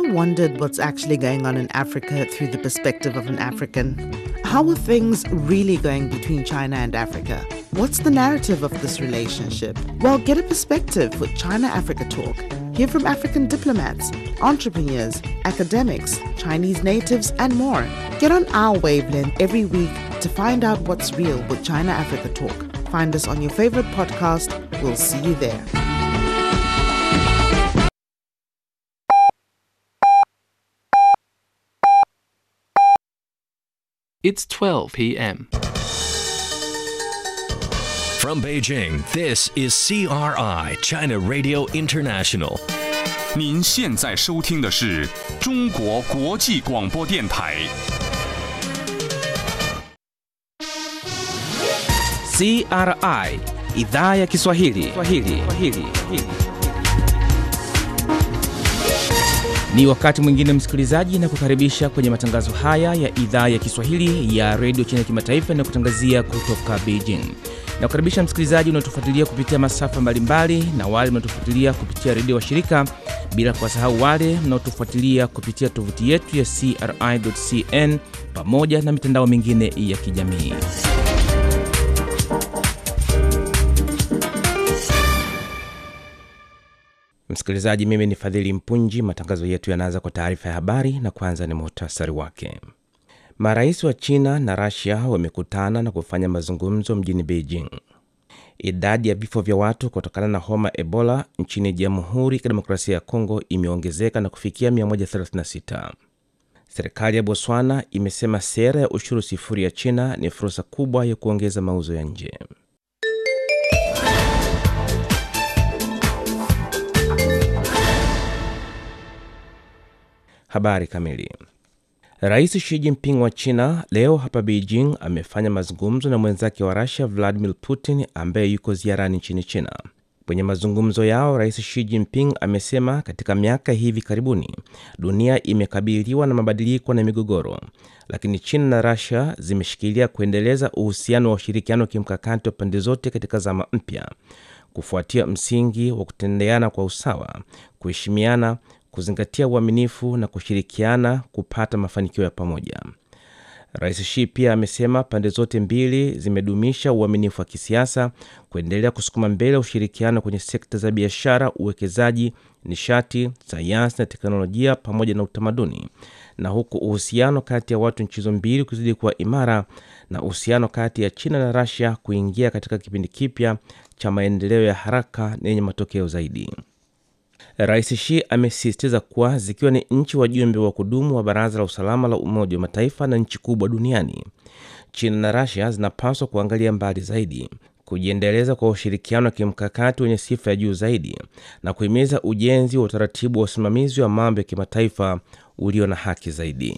wondered what's actually going on in Africa through the perspective of an African? How are things really going between China and Africa? What's the narrative of this relationship? Well, get a perspective with China Africa Talk. Hear from African diplomats, entrepreneurs, academics, Chinese natives, and more. Get on our wavelength every week to find out what's real with China Africa Talk. Find us on your favorite podcast. We'll see you there. It's 12 p.m. From Beijing, this is CRI, China Radio International. 您现在收听的是中国国际广播电台。 CRI idhaa ya Kiswahili. Kiswahili. Kiswahili. Ni wakati mwingine msikilizaji, na kukaribisha kwenye matangazo haya ya idhaa ya Kiswahili ya redio China kimataifa na kutangazia kutoka Beijing. Na kukaribisha msikilizaji unaotufuatilia kupitia masafa mbalimbali na wale mnaotufuatilia kupitia redio wa shirika, bila kuwasahau wale mnaotufuatilia kupitia tovuti yetu ya CRI.cn pamoja na mitandao mingine ya kijamii. Msikilizaji, mimi ni Fadhili Mpunji. Matangazo yetu yanaanza kwa taarifa ya habari na kwanza ni muhtasari wake. Marais wa China na Rasia wamekutana na kufanya mazungumzo mjini Beijing. Idadi ya vifo vya watu kutokana na homa Ebola nchini Jamhuri ya Kidemokrasia ya Kongo imeongezeka na kufikia 136. Serikali ya Botswana imesema sera ya ushuru sifuri ya China ni fursa kubwa ya kuongeza mauzo ya nje. Habari kamili. Rais Xi Jinping wa China leo hapa Beijing amefanya mazungumzo na mwenzake wa Russia Vladimir Putin ambaye yuko ziarani nchini China. Kwenye mazungumzo yao, Rais Xi Jinping amesema katika miaka hivi karibuni dunia imekabiliwa na mabadiliko na migogoro, lakini China na Russia zimeshikilia kuendeleza uhusiano wa ushirikiano wa kimkakati wa pande zote katika zama mpya, kufuatia msingi wa kutendeana kwa usawa, kuheshimiana kuzingatia uaminifu na kushirikiana kupata mafanikio ya pamoja. Rais Xi pia amesema pande zote mbili zimedumisha uaminifu wa kisiasa, kuendelea kusukuma mbele ushirikiano kwenye sekta za biashara, uwekezaji, nishati, sayansi na teknolojia pamoja na utamaduni, na huku uhusiano kati ya watu nchi hizo mbili kuzidi kuwa imara na uhusiano kati ya China na Russia kuingia katika kipindi kipya cha maendeleo ya haraka na yenye matokeo zaidi. Rais Xi amesisitiza kuwa zikiwa ni nchi wajumbe wa kudumu wa Baraza la Usalama la Umoja wa Mataifa na nchi kubwa duniani, China na Russia zinapaswa kuangalia mbali zaidi, kujiendeleza kwa ushirikiano wa kimkakati wenye sifa ya juu zaidi na kuhimiza ujenzi wa utaratibu wa usimamizi wa mambo ya kimataifa ulio na haki zaidi.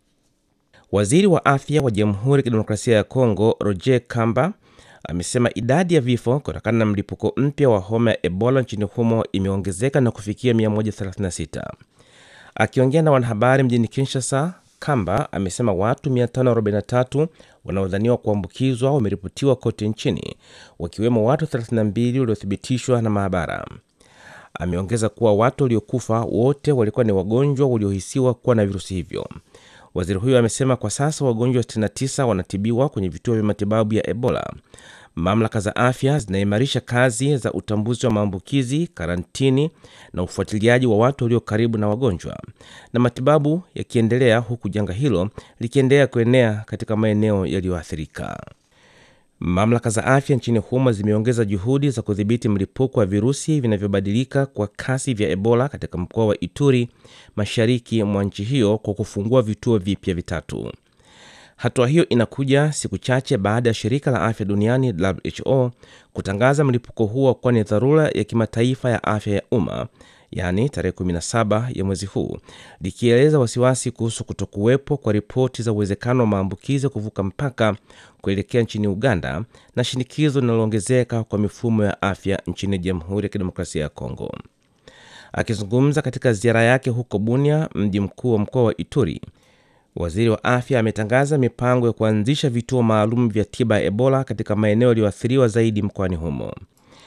Waziri wa afya wa Jamhuri ya Kidemokrasia ya Kongo Roger Kamba amesema idadi ya vifo kutokana na mlipuko mpya wa homa ya Ebola nchini humo imeongezeka na kufikia 136. Akiongea na wanahabari mjini Kinshasa, Kamba amesema watu 543 wanaodhaniwa kuambukizwa wameripotiwa kote nchini, wakiwemo watu 32 waliothibitishwa na maabara. Ameongeza kuwa watu waliokufa wote walikuwa ni wagonjwa waliohisiwa kuwa na virusi hivyo. Waziri huyo amesema kwa sasa wagonjwa 69 wanatibiwa kwenye vituo vya matibabu ya Ebola. Mamlaka za afya zinaimarisha kazi za utambuzi wa maambukizi, karantini na ufuatiliaji wa watu walio karibu na wagonjwa, na matibabu yakiendelea huku janga hilo likiendelea kuenea katika maeneo yaliyoathirika. Mamlaka za afya nchini humo zimeongeza juhudi za kudhibiti mlipuko wa virusi vinavyobadilika kwa kasi vya Ebola katika mkoa wa Ituri, mashariki mwa nchi hiyo, kwa kufungua vituo vipya vitatu. Hatua hiyo inakuja siku chache baada ya shirika la afya duniani WHO kutangaza mlipuko huo kuwa ni dharura ya kimataifa ya afya ya umma, yaani tarehe 17 ya mwezi huu, likieleza wasiwasi kuhusu kutokuwepo kwa ripoti za uwezekano wa maambukizi kuvuka mpaka kuelekea nchini Uganda na shinikizo linaloongezeka kwa mifumo ya afya nchini Jamhuri ya Kidemokrasia ya Kongo. Akizungumza katika ziara yake huko Bunia, mji mkuu wa mkoa wa Ituri, waziri wa afya ametangaza mipango ya kuanzisha vituo maalum vya tiba ya Ebola katika maeneo yaliyoathiriwa zaidi mkoani humo.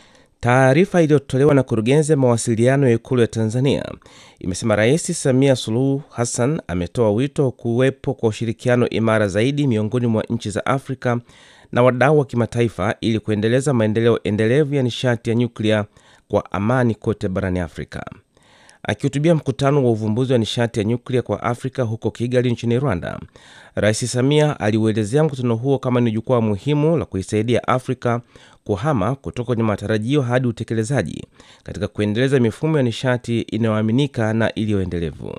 Taarifa iliyotolewa na kurugenzi ya mawasiliano ya ikulu ya Tanzania imesema Rais Samia Suluhu Hassan ametoa wito wa kuwepo kwa ushirikiano imara zaidi miongoni mwa nchi za Afrika na wadau wa kimataifa ili kuendeleza maendeleo endelevu ya nishati ya nyuklia kwa amani kote barani Afrika. Akihutubia mkutano wa uvumbuzi wa nishati ya nyuklia kwa Afrika huko Kigali nchini Rwanda, Rais Samia aliuelezea mkutano huo kama ni jukwaa muhimu la kuisaidia Afrika kuhama kutoka kwenye matarajio hadi utekelezaji katika kuendeleza mifumo ya nishati inayoaminika na iliyoendelevu.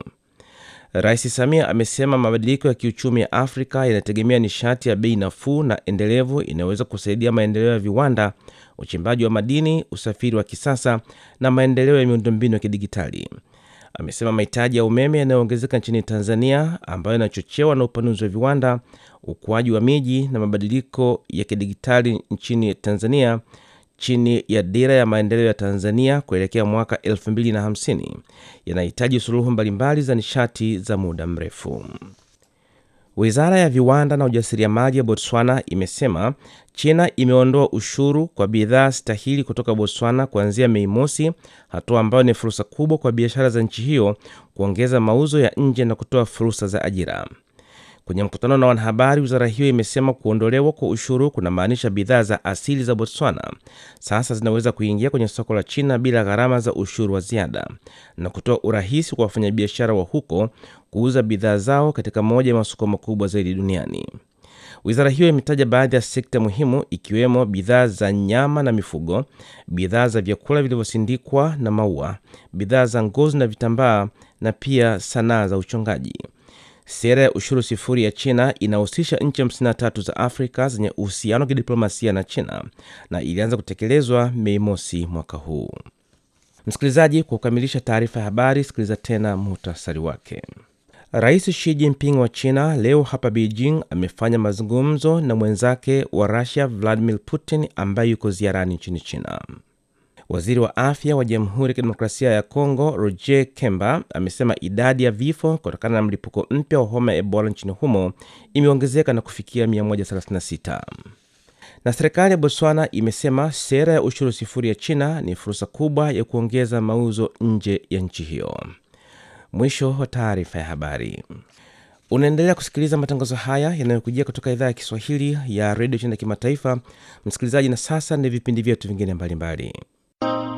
Rais Samia amesema mabadiliko ya kiuchumi ya Afrika yanategemea nishati ya bei nafuu na endelevu inayoweza kusaidia maendeleo ya viwanda, uchimbaji wa madini, usafiri wa kisasa na maendeleo ya miundombinu ya kidigitali. Amesema mahitaji ya umeme yanayoongezeka nchini Tanzania, ambayo yanachochewa na upanuzi wa viwanda, ukuaji wa miji na mabadiliko ya kidigitali nchini Tanzania chini ya dira ya maendeleo ya Tanzania kuelekea mwaka 2050 yanahitaji suluhu mbalimbali za nishati za muda mrefu. Wizara ya viwanda na ujasiriamali ya Botswana imesema China imeondoa ushuru kwa bidhaa stahili kutoka Botswana kuanzia Mei Mosi, hatua ambayo ni fursa kubwa kwa biashara za nchi hiyo kuongeza mauzo ya nje na kutoa fursa za ajira. Kwenye mkutano na wanahabari, wizara hiyo imesema kuondolewa kwa ushuru kunamaanisha bidhaa za asili za Botswana sasa zinaweza kuingia kwenye soko la China bila gharama za ushuru wa ziada na kutoa urahisi kwa wafanyabiashara wa huko kuuza bidhaa zao katika moja ya masoko makubwa zaidi duniani. Wizara hiyo imetaja baadhi ya sekta muhimu ikiwemo bidhaa za nyama na mifugo, bidhaa za vyakula vilivyosindikwa na maua, bidhaa za ngozi na vitambaa na pia sanaa za uchongaji. Sera ya ushuru sifuri ya China inahusisha nchi 53 za Afrika zenye uhusiano wa kidiplomasia na China na ilianza kutekelezwa Mei mosi mwaka huu. Msikilizaji, kwa kukamilisha taarifa ya habari, sikiliza tena muhtasari wake. Rais Xi Jinping wa China leo hapa Beijing amefanya mazungumzo na mwenzake wa Russia Vladimir Putin ambaye yuko ziarani nchini China. Waziri wa afya wa Jamhuri ya Kidemokrasia ya Kongo Roger Kemba amesema idadi ya vifo kutokana na mlipuko mpya wa homa ya Ebola nchini humo imeongezeka na kufikia 136. Na serikali ya Botswana imesema sera ya ushuru sifuri ya China ni fursa kubwa ya kuongeza mauzo nje ya nchi hiyo. Mwisho wa taarifa ya habari. Unaendelea kusikiliza matangazo haya yanayokujia kutoka idhaa ya Kiswahili ya redio China ya kimataifa, msikilizaji. Na sasa ni vipindi vyetu vingine mbalimbali.